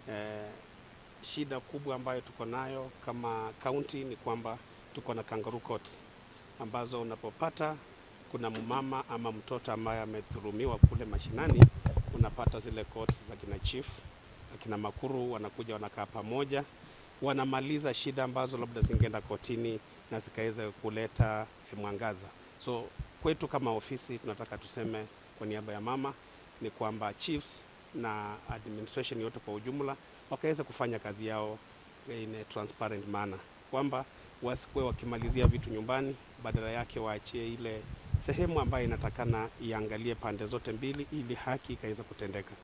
Eh, shida kubwa ambayo tuko nayo kama kaunti ni kwamba tuko na kangaroo courts ambazo unapopata kuna mumama ama mtoto ambaye amedhulumiwa kule mashinani, unapata zile courts za kina chief akina makuru wanakuja wanakaa pamoja, wanamaliza shida ambazo labda zingeenda kotini na zikaweza kuleta mwangaza. So kwetu kama ofisi tunataka tuseme kwa niaba ya mama ni kwamba chiefs na administration yote kwa ujumla wakaweza kufanya kazi yao in a transparent manner, kwamba wasikuwe wakimalizia vitu nyumbani, badala yake waachie ile sehemu ambayo inatakana iangalie pande zote mbili ili haki ikaweza kutendeka.